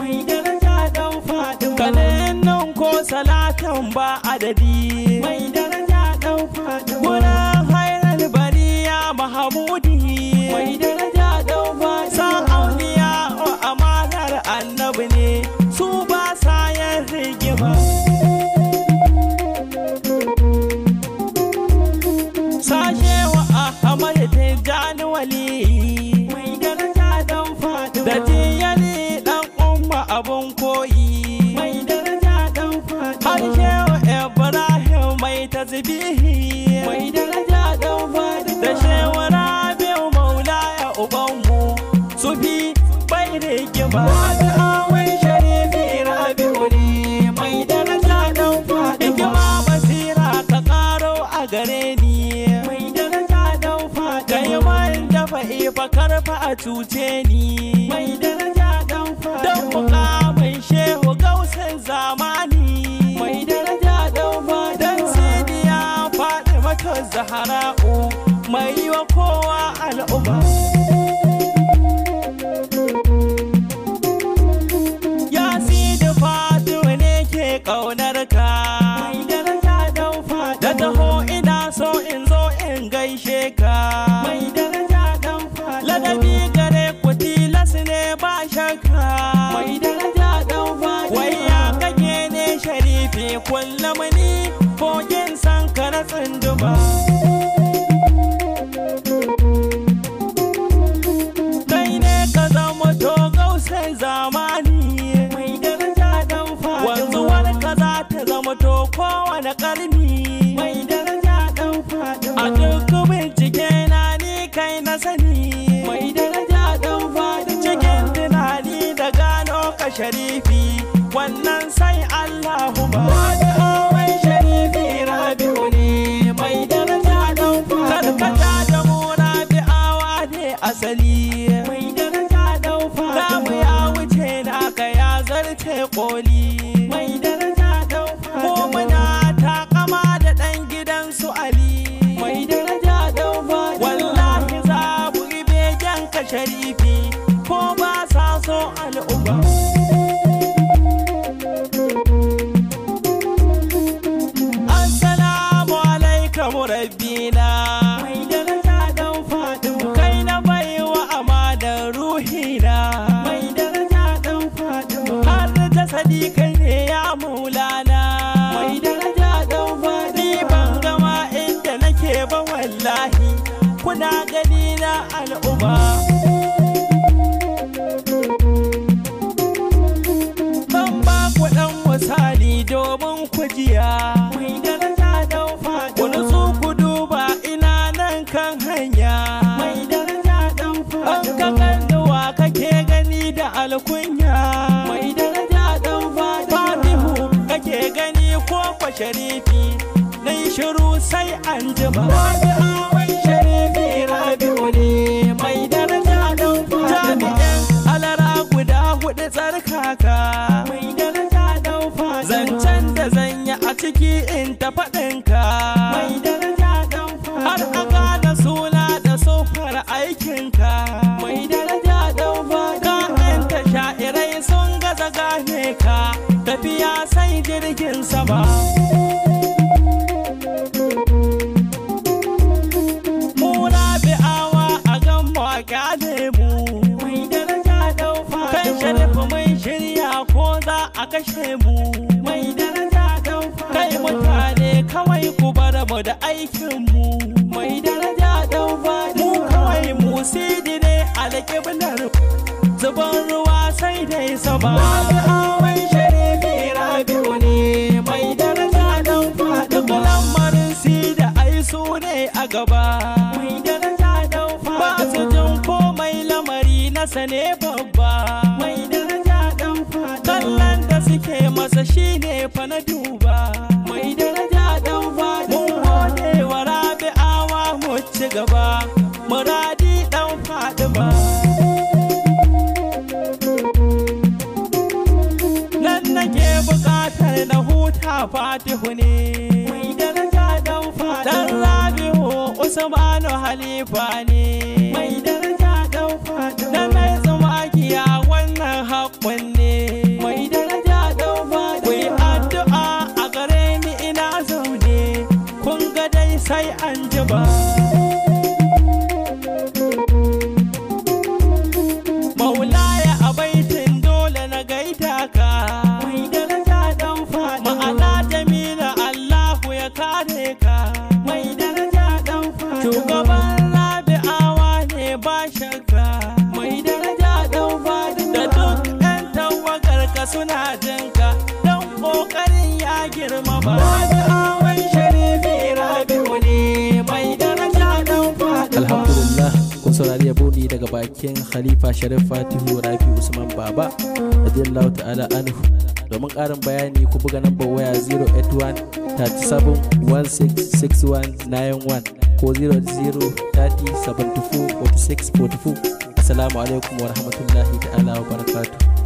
mai daraja dan Fatima kanin nan ko salatan ba adadi mai daraja dan Fatima Wurin hairar bariya Mahamudi mai daraja dan Fatima Sa'auniya o amanar annabi ne su ba sa yin rigima Sashe wa Ahmad Tijjani Wali mai daraja dan Fatima Da tiyali dan umma abun koyi mai daraja dan Fatima Harshe wa Ibrahim mai tasbihi mai daraja dan Fatima da shewara biyu maula ya ubanmu su fi bai rigima Wani awai sharifi Rabi'u ne mai daraja dan Fatima hikima basira ka karo a gare ni mai daraja dan kai Fatima man dafa ifa karfa a cuce ni mai daraja dan don Fatima mukamin shehu gausin zamani mai daraja dan dan Fatima sidiya faɗi mata zahara'u mai yi wa kowa al'umma ya sidi fatima ne ke ƙaunar ka mai daraja dan da Fatima taho ina so in zo in gaishe ka mai daraja dan Fatima ladabi gare ku tilas ne ba shakka mai daraja dan Fatima wai ya kake ne sharifi kullum ni kogin san ka na tsunduma kai ne ka zama to gausai zamani mai daraja dan Fatima wanzuwar ka za ta zama to kowane karni mai daraja dan a Fatima duk bincike na ni kai na sani mai daraja dan Fatima cikin tunani da gano ka sharifi wannan sai Allahu ba Wani awai sharifi Rabi'u ne mai daraja dan Fatima karkata da mura bi'awa ne asali mai daraja dan Ramu Fatima ya wuce naka ya zarce koli mai daraja dan Ko Fatima muna takama da ɗan gidan su Ali mai daraja dan Fatima Wallahi za mu yi begen ka sharifi ko ba sa so al'umma Assalamu alaikum rabbina mai daraja dan Fatima kai na baiwa amanar ruhina mai daraja dan Fatima har jasadi kai ne ya maulana mai daraja dan ni Fatima ban gama inda nake ba wallahi kuna gani na al'umma Zan ba ku ɗan misali domin ku jiya mai daraja dan ku Fatima nutsu ku duba ina nan kan hanya mai daraja dan an ka Fatima kalluwa kake gani da alkunya mai daraja dan Fatima fatihu kake gani ko kwa sharifi na yi shiru sai an jima Wani awai sharifi Rabi'u ne mai daraja dan Fatima jami'in alara guda hudu tsarkaka mai daraja dan Fatima zancen da zanya a ciki in ta faɗinka mai daraja dan har a Fatima gane suna da sofar aikinka mai daraja dan Fatima ka'yanta sha'irai sun gaza gane ka tafiya sai jirgin sama Muna bi'awa a gan mu a kyale mu mai daraja dan kan Fatima sharifu mun shirya ko za a kashe mu mai daraja dan kai Fatima mutane kawai ku bar mu da aikin mu mai daraja dan mu Fatima kawai mu sidi ne alƙiblar zuban ruwa sai dai sama Wani awai sharifi Rabi'u ne mai daraja dan duk Fatima lamarin si da ai su ne a gaba mai daraja dan ba su Fatima jin komai lamari na sane babba mai daraja dan Fatima kallon da suke masa shine fa na duba mai daraja dan mun Fatima gode wa rabi'awa mu ci gaba muradi dan fadima nan nake bukatar na huta fatihu ne mai daraja dan dan Fatima rabi'u usmanu halifa ne mai daraja dan Fatima na mai tsumakiya wannan haƙƙun ne ka suna jinka don ƙoƙarin ya girma ba Wani sharifi rabi'u ne mai daraja dan Fatima. alhamdulillah kun saurari yabo ne daga bakin khalifa sharif fatihu rafi usman baba radiyallahu ta'ala anhu domin karin bayani ku buga nambar waya 081 37 166191 ko 00 30 74 46 44 assalamu alaikum wa rahmatullahi ta'ala wa barakatuh